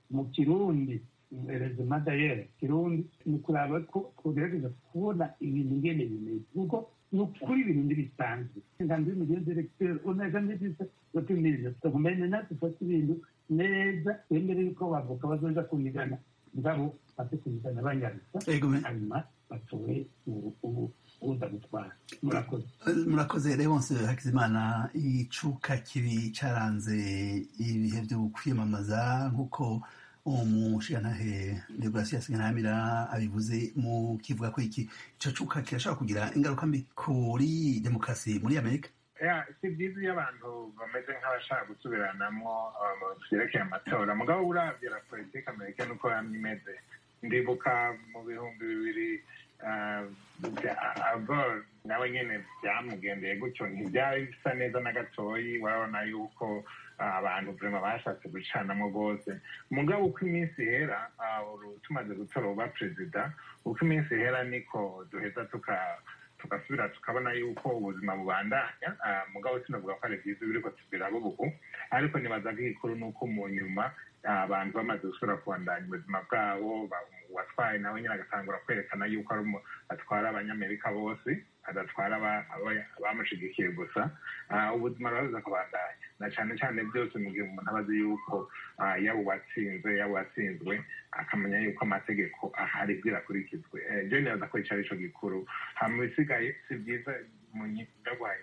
mu kirundi rezima dayere kirundi ni kuraba ko tugerageza kubona ibintu ngene bimeze kuko ni ukuri ibintu ntibisanzwe inganzo y'umugenzi eregiteri unaja neza batumiriza tukumenya natwe dufata ibintu neza twemere yuko bavuka bazoja kunigana ngabo bate kunigana banyarusa hanyuma batowe uza gutwara murakoze murakoze leonce hakizimana icuka kibi caranze ibihe vyo kwiyamamaza nk'uko umushigantahe deograsias ntaramira abivuze mu kivuga ko iki ico cuka kirashobora kugira ingaruka mbi kuri demokarasi muri amerika si byiza iyo abantu bameze nk'abashaka gusubiranamo vyerekeye amatora mugabo uravye la politike amerika nuko yamye imeze ndibuka mu bihumbi bibiri agor nawe nyene vyamugendeye gutyo ntivyari bisa neza na gatoyi warabona yuko abantu vrema bashatse gucanamo rwose mugabo uko iminsi ihera tumaze gutora uba perezida uko iminsi ihera niko duheza tuka tugasubira tukabona yuko ubuzima bubandanya mugabo sinavuga ko ari byiza biriko tubirabo ubu ariko nibaza ko igikuru ni uko mu nyuma abantu bamaze gusubira kubandanya ubuzima bwabo uwatwaye nawe nyine agatangura kwerekana yuko atwara abanyamerika bose adatwara abamushigikiye gusa ubuzima buraza kubandanya na cyane cyane byose mu gihe umuntu aba azi yuko yaba uwatsinze yaba uwatsinzwe akamenya yuko amategeko ahari bwirakurikizwe byo neza ko icyo ari cyo gikuru hama ibisigaye si byiza mu ndaguhaye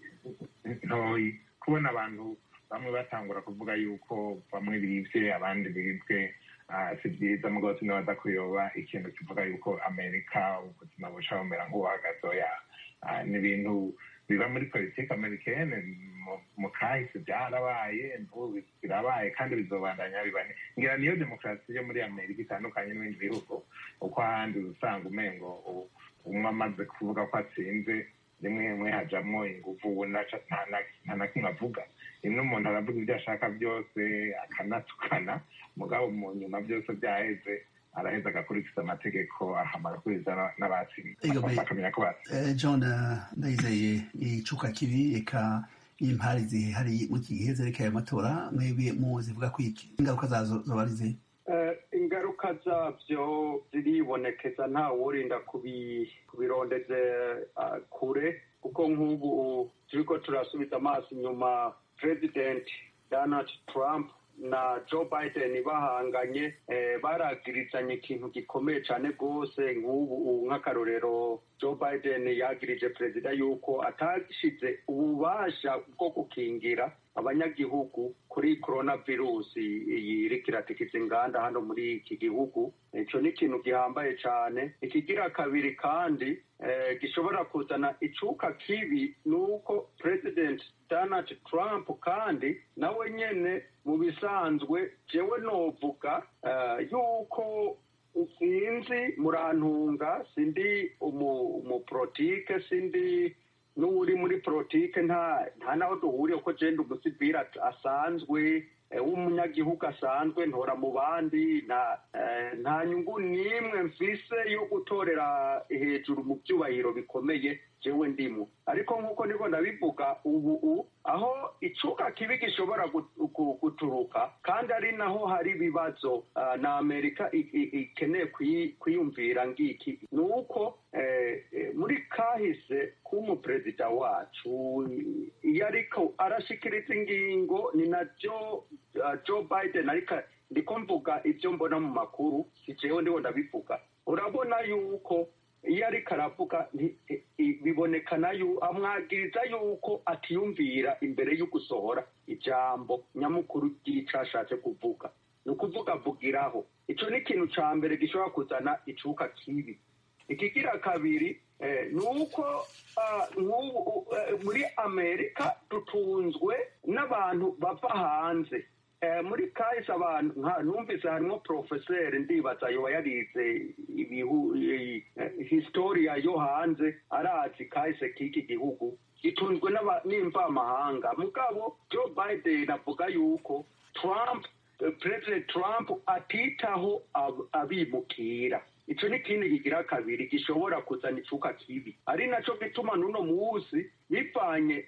ntoyi kubona abantu bamwe batangura kuvuga yuko bamwe bibye abandi bibwe si byiza mugabo sinabaza kuyoba ikintu kivuga yuko amerika ubuzima buca bumera nk'ubuhagazoya ni ibintu biba muri politiki amerikene mu kahise byarabaye birabaye kandi bizobandanya bibane ngira niyo demokarasi yo muri amerika itandukanye n'ibindi bihugu uko ahandi usanga umengo umwe amaze kuvuga ko atsinze rimwe rimwe hajamwo inguvu nta na kimwe avuga rimwe umuntu aravuga ibyo ashaka byose akanatukana mugabo mu nyuma byose byaheze araheza agakurikiza amategeko ahamara kuriza n'abakamenya ko batsinze john ndayizeye icuka kibi eka impari zihari mu iki gihe zerekeye amatora mwebwe mu zivuga ko ingaruka zazo zoba ari zihe ingaruka zabyo ziribonekeza nta wurinda kubirondeze kure kuko nk'ubu turiko turasubiza amaso inyuma president donald trump na joe biden bahanganye baragirizanye ikintu gikomeye cyane rwose nk'ubu nk'akarorero joe biden yagirije perezida yuko atashize ububasha bwo gukingira abanyagihugu kuri korona virusi iyi iriko iratikiza inganda hano muri iki gihugu icyo ni ikintu gihambaye cyane ikigira kabiri kandi gishobora kuzana icuka kibi ni uko president donald trump kandi nawe nyene mu bisanzwe jewe novuga yuko sinzi murantunga sindi umupolitike sindi n'uri muri politike nta nta naho duhuriye ko jenda umusivili asanzwe w'umunyagihugu asanzwe ntora mu bandi nta nyungu n'imwe mfise yo gutorera hejuru mu byubahiro bikomeye jewe ndimo ariko nk'uko niko ndabivuga ubu aho icuka kibi gishobora guturuka kandi ari naho hari ibibazo na amerika ikeneye kwiyumvira ngiki ni uko muri kahise k'umuperezida wacu iyo ariko arashikiriza ingingo ni na joe biden ariko ndiko mvuga ibyo mbona mu makuru si jewe ndiho ndabivuga urabona yuko iyo ariko aravuga bibonekana amwagiriza yuko atiyumvira imbere yo gusohora ijambo nyamukuru ry'icyo ashatse kuvuga ni ukuvuga avugiraho icyo ni ikintu cya mbere gishobora kuzana icuka kibi ikigira kabiri ni uko muri amerika dutunzwe n'abantu bava hanze muri kahise abantu numvise harimo porofeseri ndibaza yoba yarize historiya yo hanze arazi kahise k'iki gihugu gitunzwe n'imvamahanga mugabo joe biden avuga yuko trump perezida trump atitaho abimukira icyo ni ikindi kigira kabiri gishobora kuzana icuka kibi ari nacyo gituma n'uno munsi bivanye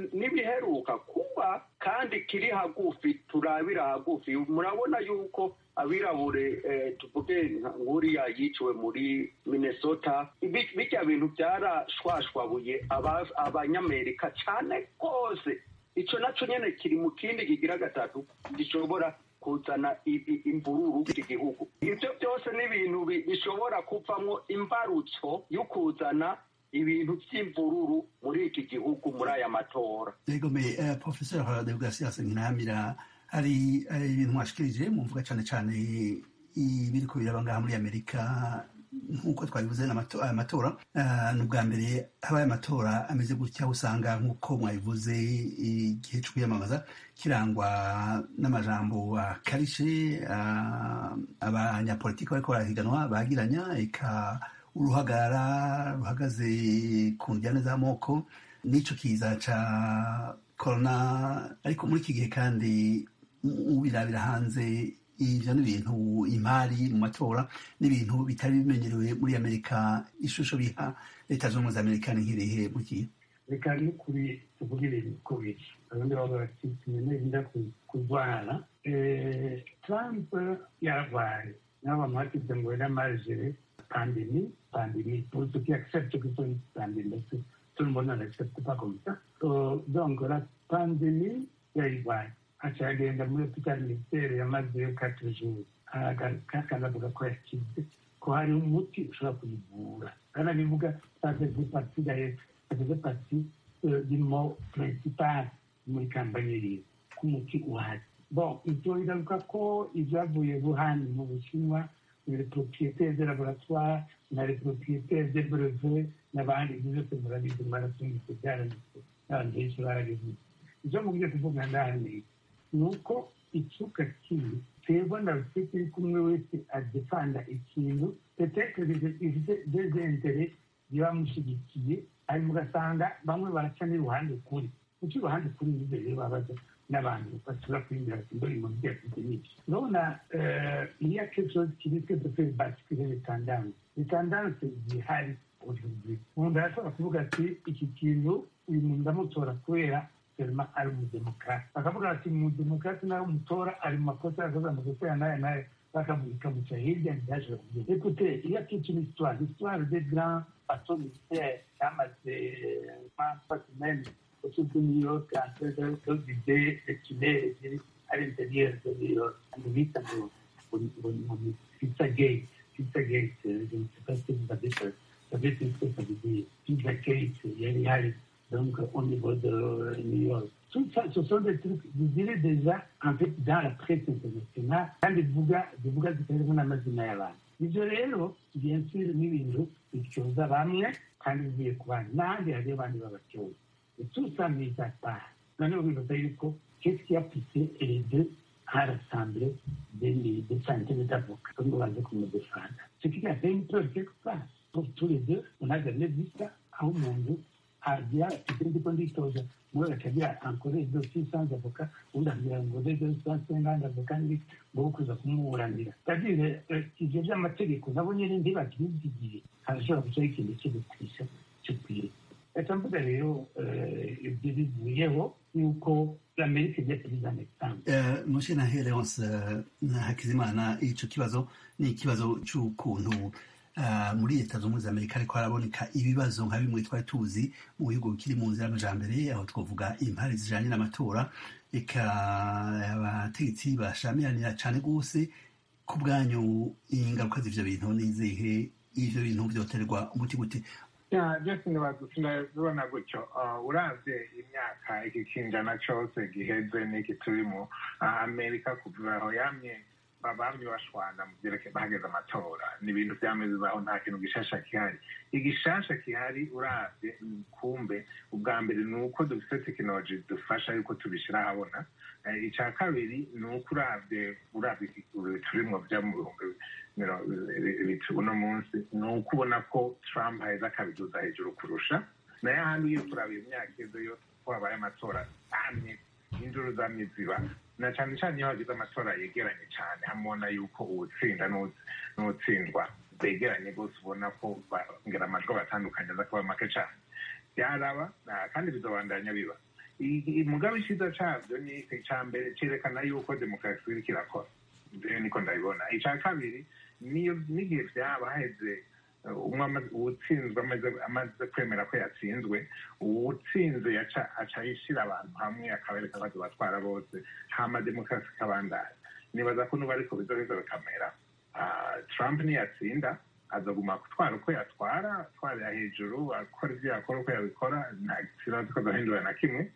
n'ibiheruka kuba kandi kiri hagufi turabira hagufi murabona yuko abirabure tuvuge nk'uriya yiciwe muri minnesota bijya bintu byarashwashwabuye abanyamerika cyane rwose icyo nacyo nyine kiri mu kindi kigira gatatu gishobora kuzana imvururu iki gihugu ibyo byose ni ibintu bishobora kuvamo imbarutso yo kuzana ibintu by'imvururu muri iki gihugu muri aya matora yego me professeur deogratias nkinamira hari ibintu mwashikirije mumvuga cyane cyane ibiriko biraba ngaha muri amerika nk'uko twabivuze aya matora ni ubwa mbere habaye amatora ameze gutya usanga nk'uko mwabivuze igihe cyo kwiyamamaza kirangwa n'amajambo akarishe abanyapolitiki bariko barahiganwa bagiranya eka uruhagara ruhagaze ku njyane z'amoko n'ico kiza ca korona ariko muri iki gihe kandi ubirabira hanze ivyo ni ibintu imari mu matora n'ibintu bitari bimenyerewe muri amerika ishusho biha leta z'ubumwe za amerika ni nk'irihe mu gihe reka n'ukuri tuvuge ibintu uko biri abandi baba bati tumenye kurwara trump yarwaye nabo bamuhatije ngo yaramaje pandémie, pandémie, pour ceux qui acceptent que c'est une pandémie, parce que tout le monde n'accepte pas comme ça. Euh, donc, la pandémie, yayibaye acagenda muri hopitali militaire yamazeyo quatre jours akanavuga ko yakize ko hari umuti ushobora kuyivura akanabivuga ça faisait partie d'ailleurs ça faisait partie euh, du mot principal muri kampanye yiwe ko umuti uhari bon ivyo bigaruka ko ivyavuye buhani mu bushinwa les propriétaires des laboratoires na les propriétaires des brevets n'abandi byose murabizi maratumvise byaranditse n'abantu benshi barabivuze ivyo mubwiye kuvuga ndani ni uko icuka kibi twebwe na rufite iri kumwe wese adefanda ikintu petetre ifite des intérêts bibamushigikiye hanyuma ugasanga bamwe baraca n'iruhande kuri kuki uruhande kuri nivyo rero babaza n'abantu bashobora kwinjira ati mbona ibintu byafite n'iki urabona il y a quelque chose qui risque de faire basculer les tendances les tendances zihari aujourd'hui umuntu arashobora kuvuga ati iki kintu uyu muntu ndamutora kubera seulement ari umudemokrate bakavuga ati umudemokrate nawe umutora ari mu makosa yakoze amakosa ya n'aya n'aya bakamuca hirya ntiyashobora kugenda écoutez il y a toute une histoire l'histoire des grands bateaux militaires cyamaze trois semaines autour de New York entre deux idées de tunnels à l'intérieur de New York. On vit dans Pizza Gate. Pizza Gate, je ne sais pas si vous avez savez ce que ça veut dire. Pizza Gate, il y a donc au niveau de New York. Tout ça, ce sont des trucs, vous direz déjà, en fait, dans la presse internationale, dans les bougas, des bougas de téléphone amazina y'abantu. Ibyo rero, bien sûr, ni ibintu bityoza bamwe kandi bigiye ku bandi n'ahandi hariyo abandi babatyoza et tout ça mis à part. Maintenant, vous voyez qu'est-ce qui a poussé les deux à rassembler des, des centaines d'avocats, comme on va dire comme le défendre. Ce qui a fait une peur quelque part. Pour tous les deux, on a jamais vu ça à un monde. Agira ikindi ko nditoza muri akagira ankore ibyo 600 avoka undi agira ngo rero 150 avoka ndi ngo kuza kumuburanira kadire ivyo vy'amategeko nabo nyene ntibakibyigiye harashobora gucaho ikintu cyo gutwisha cyo kwiga reka mvuga rero ibyo bivuyeho yuko amerika igiye kubiza mexique mushe na hereonse na hakizimana ico kibazo ni ikibazo c'ukuntu muri leta zunze za amerika ariko haraboneka ibibazo nka bimwe twari tuzi mu bihugu bikiri mu nzira y'amajambere aho twavuga impari zijanye n'amatora reka abategetsi bashamiranira cane rwose ku bwanyu ingaruka z'ivyo bintu nizihe ivyo bintu vyoterwa umuti gute byose ndabibona gutyo uravye imyaka iki kinjana cose giheze n'iki turimo amerika kuva aho yamye bamye bashwana mu byerekeye bahageze amatora ni ibintu byameze bibaho nta kintu gishasha gihari igishasha gihari uravye kumbe ubwa mbere ni uko dufite tekinoloji dufasha yuko tubishyira ahabona icya kabiri ni uko uravye uravye turimwo bya mu bihumbi uno munsi ni uko ubona ko trump aheza akabiduza hejuru kurusha nayo ahandi iyo turabye imyaka izo yo ko habaye amatora amwe induru zamye ziba na cyane cyane iyo hagize amatora yegeranye cyane hamubona yuko uwutsinda n'uwutsindwa begeranye rwose ubona ko ngera amajwi abatandukanye aza kuba make cyane byaraba kandi bizobandanya biba mugabe icyiza cyabyo ni icya mbere cyerekana yuko demokarasi iriko irakora rero niko ndabibona icya kabiri niyo n'igihe byaba haheze umwe uwutsinzwe amaze kwemera ko yatsinzwe uwutsinze aca yishyira abantu hamwe akabereka ko batwara bose hama demokarasi ikabandanya nibaza ko nuba ariko bizoheza bikamera trump niyatsinda azaguma gutwara uko yatwara atwarira hejuru akora ibyo yakora uko yabikora nta kibazo ko adahindura na kimwe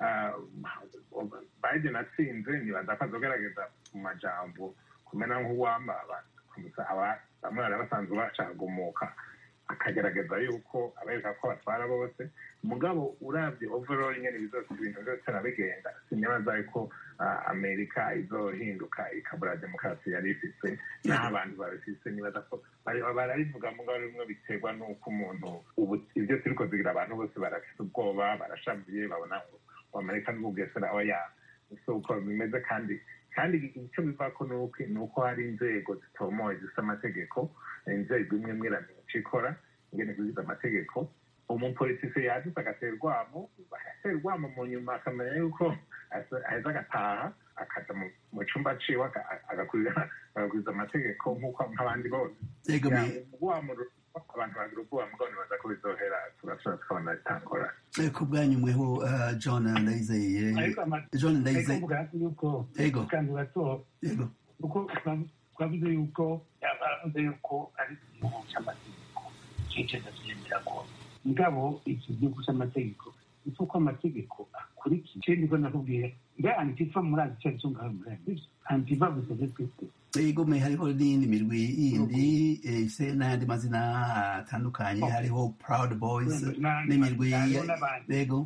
biden atsinze nibaza ko azogerageza mu majambo kumena nk'uwamba bamwe bari basanzwe bacagumuka akagerageza yuko abereka ko batwara bose mugabo urabye overall nyine bizose ibintu byose arabigenda sinibaza yuko amerika izohinduka ikabura demokarasi yari ifise n'aho abantu babifise nibaza ko barabivuga mugabo rimwe biterwa n'uko umuntu ubu ibyo turiko zigira abantu bose barafise ubwoba barashavuye babona ngo amerika n'ubwesera oya si uko bimeze kandi kandi icyo bivako ni uko hari inzego zitomoye zifite amategeko inzego imwe imwe iramenya icyo ikora ingene kuziza amategeko umupolitisi yadutse agatera urwamo agatera urwamo mu nyuma akamenya yuko aheza agataha akaja mu cumba ciwe agakuriza amategeko nk'uko nk'abandi bose urwamo abantu bagira ubwoba mugabo nibaza ko bizohera tugasubira tukabona bitangora ku bwanyu mweho john ndayizeye john ndayizeye yuko ego kandi gato ego kuko twavuze yuko yavuze yuko ari igihugu cy'amategeko cyiceza tugendera ko mugabo iki gihugu cy'amategeko ni uko amategeko akurikira ikindi ko nakubwira nga antifa murazi icyo aricyo ngaho murazi antifa gusa twese ego me hariho n'iyindi mirwi yindi ifise n'ayandi mazina atandukanye hariho proud boys n'imirwi ego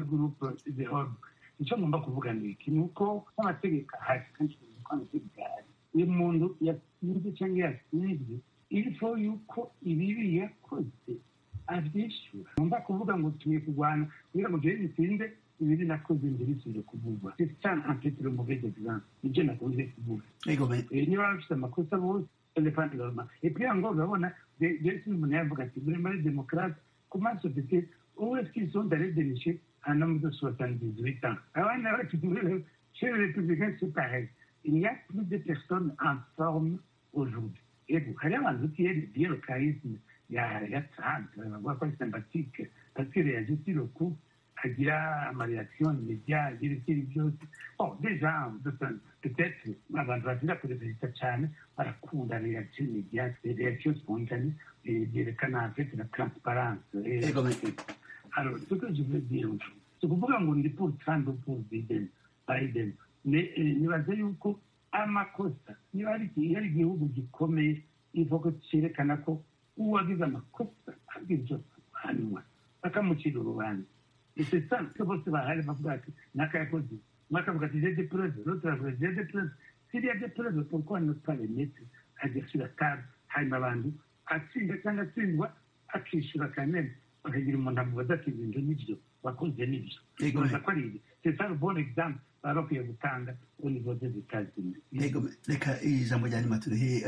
icyo ngomba kuvuga ni iki ni uko n'amategeko ahari kandi ko amategeko ahari uyu muntu yatsinze cyangwa yatsinzwe ilifo yuko ibibi yakoze abyishyura ngomba kuvuga ngo tugiye kurwana kugira ngo jewe gitsinde ibiri nakoze mbere isubire kuvugwa cyane ampetero muvege exemple nibyo nakunze kuvuga ego me niba bafite amakosa bose elefante gahoma epui ngo urabona jesi umuntu yavuga ati muri muri demokarasi comment société où est-ce qu'ils sont allés dénicher un homme de 78 ans abana bacu chez les républicains c'est pareil il n'y a plus de personnes en forme aujourd'hui ego hari abantu qui bien le charisme ya ya Trump bavuga ko ari sympathique parce qu'il réagit sur le coup agira amareaction immédiat agira ikindi byose bon déjà peut-être abantu bagira perezida cyane barakunda reaction immédiate reaction spontanée byerekana en fait la transparence ego me alors ce que je veux dire c'est kuvuga ngo ndi pour Trump ou pour Biden Biden nibaza yuko amakosa niba ari igihugu gikomeye ivuga cyerekana ko uwagize amakosa abwirwa guhanwa bakamucira urubanza c'est ça que bose bahari bavuga ati nakayakoze mwakavuga ati j'ai des preuves l'autre avuga j'ai des preuves s'il y a des preuves pourquoi ne pas les mettre à dire sur la table hanyuma abantu atsinda cyangwa atsindwa akishyura kameme bakagira umuntu amubaza ati ibintu nibyo wakoze nibyo baza ko ari ibi c'est ça le bon exemple baba bakwiye gutanga au niveau des États-Unis ego reka ijambo rya nyuma turihe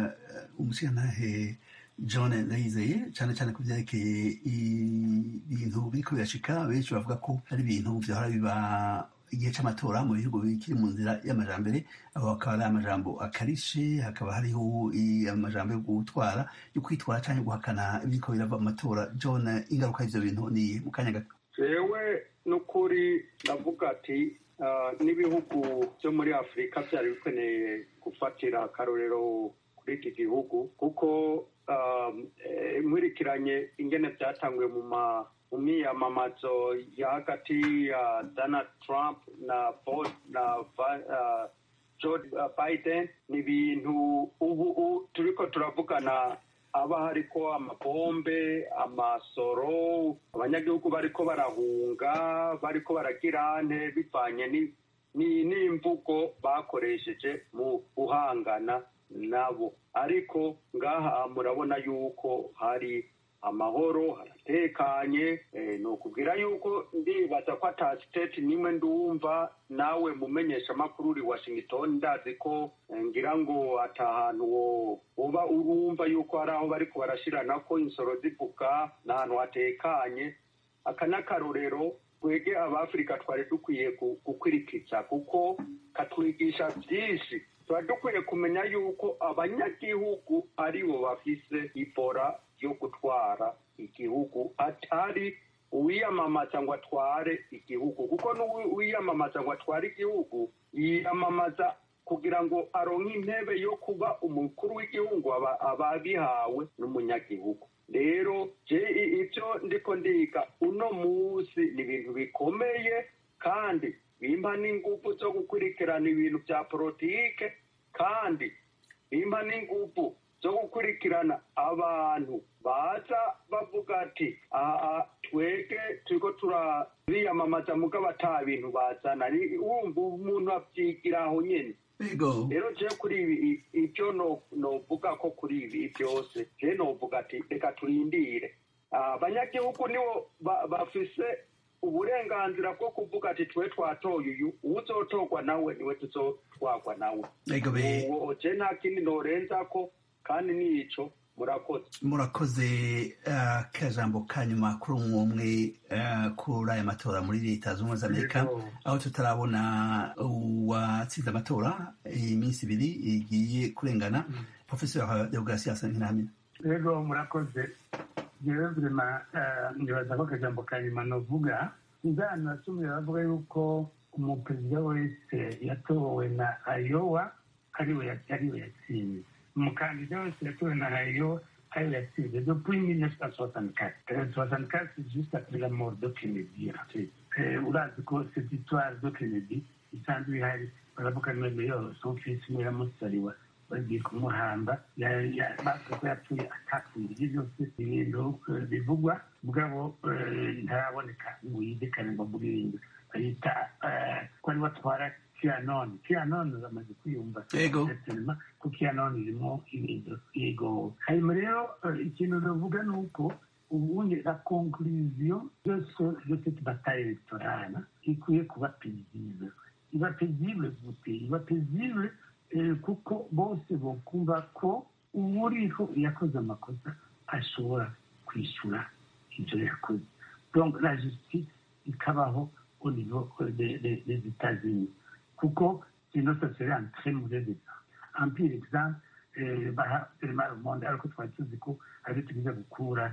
umushyiranahe john ndayizeye cyane cyane ku byerekeye ibintu biriko birashika benshi bavuga ko hari ibintu vyahora biba igihe c'amatora mu bihugu bikiri mu nzira y'amajambere aho hakaba ari amajambo akarishe hakaba hariho amajambo yo gutwara yo kwitwara canke guhakana ibiriko birava mu matora john ingaruka y'ivyo bintu ni mu kanya gato jewe n'ukuri ndavuga ati n'ibihugu byo muri afurika byari bikeneye gufatira akarorero kuri iki gihugu kuko nkurikiranye ingene byatanguye mu mu miyamamazo ya hagati ya donald trump na na joe biden ni ibintu ubu turiko turavugana haba hariko amabombe amasoro abanyagihugu bariko barahunga bariko baragira nte bivanye n'imvugo bakoresheje mu guhangana nabo ariko ngaha murabona yuko hari amahoro haratekanye ni ukubwira yuko ndibaza ko ata siteti nimwe ndumva nawe mumenyesha amakuru uri washington ndazi ko ngira ngo ata hantu uba urumva yuko hari aho bariko barashirana ko insoro zivuga ni ahantu hatekanye aka n'akarorero twege abafurika twari dukwiye gukwirikiza kuko katwigisha byinshi tuba dukwiye kumenya yuko abanyagihugu aribo bafise ibora yo gutwara igihugu atari uwiyamamaza ngo atware igihugu kuko n'uwiyamamaza ngo atware igihugu yiyamamaza kugira ngo aronke intebe yo kuba umukuru w'igihugu ababihawe n'umunyagihugu rero ibyo ndiko ndiga uno munsi ni ibintu bikomeye kandi bimpa n'ingufu zo gukurikirana ibintu bya politike kandi bimpa n'ingufu zo gukurikirana abantu baza bavuga ati aha twege turiko turabiyamamaza mugabo ata bintu bazana wumva umuntu abyigira aho nyene rero je kuri ibi ibyo novuga ko kuri ibi byose je novuga ati reka turindire abanyagihugu nibo bafise uburenganzira bwo kuvuga ati twe twatoye uyu uwuzotorwa nawe niwe tuzotwarwa nawe je nta kindi norenzako kandi nico murakoze murakoze akajambo ka nyuma kuri umwe umwe kuri aya matora muri leta zunze ubumwe za amerika aho tutarabona uwatsinze amatora iminsi ibiri igiye kurengana profesor deogratias ntiramina rero murakoze jewe vrema nibaza ko akajambo ka nyuma novuga inzano nasumye bavuga yuko umuperezida wese yatowe na ayowa ariwe yatsinze umukandida wese yatowe na ayowa ariwe yatsinze depuis 1964 64 c'est juste après la mort de Kennedy urazi ko cette histoire de Kennedy isanzwe ihari baravuga noneho son fils muramusariwa bagiye kumuhamba bavuga ko yapfuye atapfuye ibyo byose ibintu bivugwa mugabo ntaraboneka ngo yizekane ngo muririmbe bayita ko ari batwara kianoni kianoni bamaze kwiyumva sinema ko kianoni irimo ibintu yego hanyuma rero ikintu navuga ni uko ubundi la conclusion de cette bataille électorale ikwiye kuba paisible iba paisible gute iba paisible kuko bose bokumva ko uwuriho yakoze amakosa ashobora kwishyura ibyo yakoze donc la justice ikabaho au niveau des états-unis kuko sinon ça serait un très mauvais exemple un pire exemple baha firima monde ariko twari tuzi ko ari tugize gukura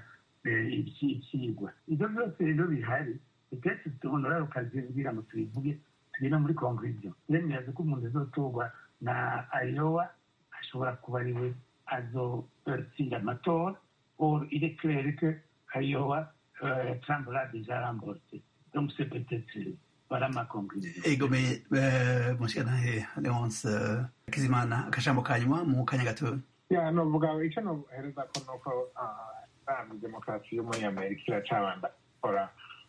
ibyigwa ibyo byose rero bihari peut-être honorable ukazibwira ngo tubivuge tugenda muri conclusion yemeza ko umuntu azotorwa na ayowa ashobora kuba ari we azotsinda amatora or il est clair que ayowa trump l'a déjà remporté donc c'est peut-être voilà ma conclusion egome mushikanahe leonce kizimana akajambo ka nyuma mu kanya gatoya ya novuga icyo nohereza ko nuko rami demokarasi yo muri amerika iracabanda gukora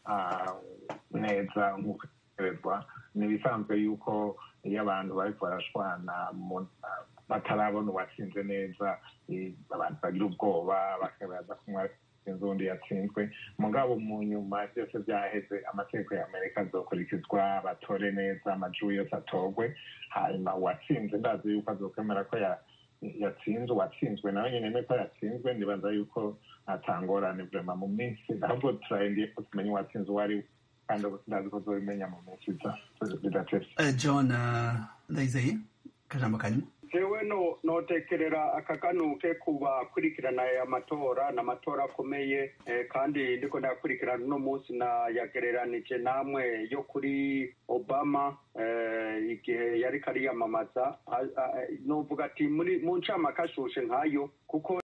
neza nk'uko itegerezwa ni ibisanzwe yuko iyo abantu bariko barashwana batarabona uwatsinze neza abantu bagira ubwoba bakabaza kumwe sinzi undi yatsinzwe mugabo mu nyuma byose byaheze amategeko ya amerika azokurikizwa batore neza amajwi yose atorwe hanyuma uwatsinze ndazi yuko azokwemera ko yatsinze uwatsinzwe nawe nyine ko yatsinzwe ndibaza yuko atangorane vrema mu minsi ahubwo turahendiye ko tumenye uwatsinze uwo ari we kandi ndazi ko tuzobimenya mu minsi bidatevye john ndayizeye akajambo ka nyuma jewe no notekerera akaganuke ku bakurikirana aya matora ni amatora akomeye kandi ndiko ndayakurikirana uno munsi nayagereranije namwe yo kuri obama igihe yariko ariyamamaza novuga ati muri mu ncamake ashushe nkayo kuko